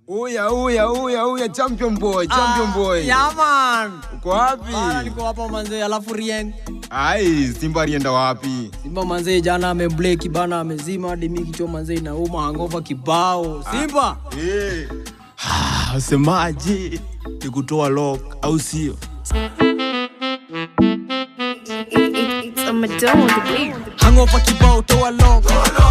Uya uya uya uya champion boy, champion boy. Yeah, man. Uko wapi? Bana niko hapa manze, alafu Rieng. Ai, Simba alienda wapi? Simba manze jana amebleki bana amezima hadi mimi kichwa manze inauma hangover kibao. Simba. Eh. Semaje? Ni kutoa lock au sio? It's a Madonna with the beat. Hangover kibao toa lock.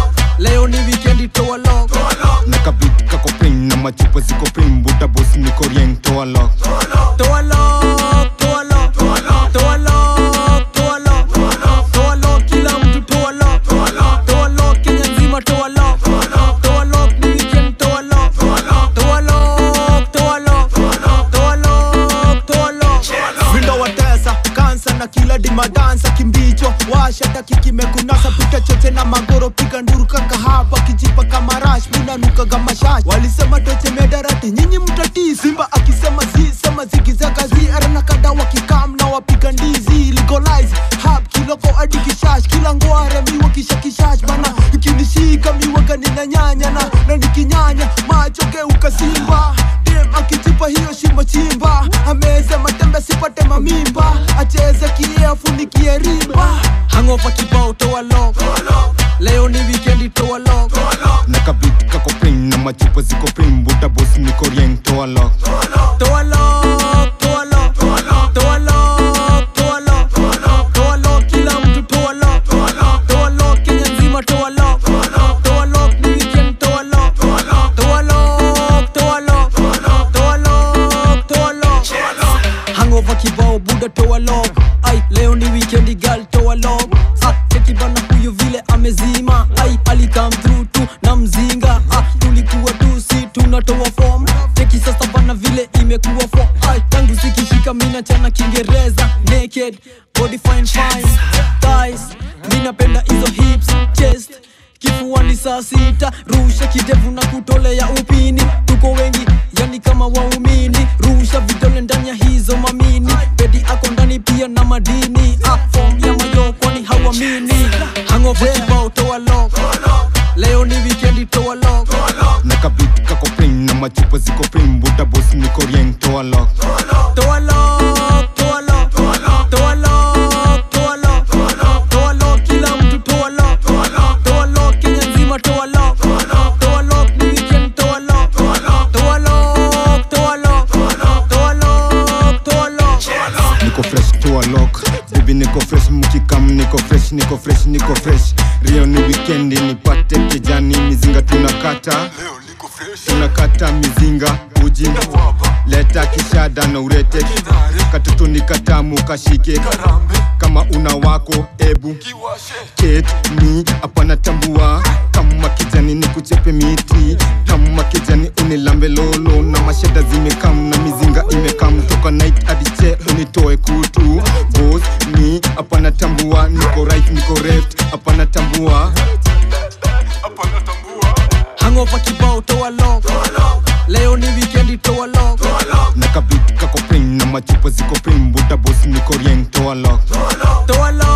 Leo ni weekend toa lock. Na kabit kako pring na machupa ziko pring buda boss niko rieng toa lock. Toa lock, toa lock. Toa lock, toa lock. Toa lock kila mtu toa lock. Toa lock Kenya nzima toa lock. Toa lock ni weekend toa lock. Toa lock, toa lock. Toa lock, toa lock. Vindo watesa kansa na kila dimadansa kimbicho washa taki kimekunasa pita choche na magoro piga nduru kaka hapa kijipa kama rash munanuka kama shash walisema toche medarati nyinyi mtatii simba akisema zi sema zigizaga zi arana kada wakikam na wapiga ndizi legalize hap kiloko hadi kishash kila ngware miwa kisha kishash bana ikinishika miwaga nina nyanya na na nikinyanya macho geuka simba dem akijipa hiyo shimo chimba ameze matembe sipate mamimba acheze kie afunikie rimba Hangover kibao toa lock. Leo ni weekend toa lock. Na kabit kako pring na machupa ziko pring buda boss niko rieng toa lock. Toa lock, toa lock. Toa lock, toa lock. Toa lock kila mtu toa lock. Toa lock Kenya nzima toa lock. Toa lock ni weekend toa lock. Toa lock, toa lock. Toa lock, toa lock. Hangover kibao buda toa lock. Ai leo ni weekend girl toa lock. Ah, cheki bana huyu vile amezima. Ai ali come through tu na mzinga. Ah, tulikuwa tu si tunatoa form. Cheki sasa bana vile imekuwa form. Ai tangu sikishika mina chana Kiingereza naked body fine fine thighs. Mimi napenda hizo hips chest kifuani saa sita rusha kidevu na kutolea upini tuko wengi yani kama waumini rusha vidole ndani ya hizo mamini bedi ako ndani pia na madini ah, form ya mayo kwani hawamini hangover kibao toa lock leo ni weekendi toa lock Na kabit kako pring na machupa ziko pring buda boss niko rieng toa lock. toa lock toa lock toa lock toa lock toa lock kila mtu toa lock toa lock Kenya nzima toa lock toa lock ni weekend toa lock toa lock toa lock toa lock toa lock Niko fresh toa lock. Baby niko fresh mkikam niko fresh niko fresh niko fresh. Rio ni weekend nipate kijani mizinga tunakata. tunakata mizinga uji leta kishada na urete katoto ni katamu kashike kama una wako ebu ket ni hapana tambua kama kijani ni kuchepe miti kama kijani unilambe lolo na mashada zimekam na mizinga imekam toka night hadi che unitoe kutu bos ni hapana tambua niko right niko left hapana tambua hangover kibao toa lock leo ni weekendi toa lock na kabit kako pring na machupa ziko pring buda boss niko rieng toa lock toa lock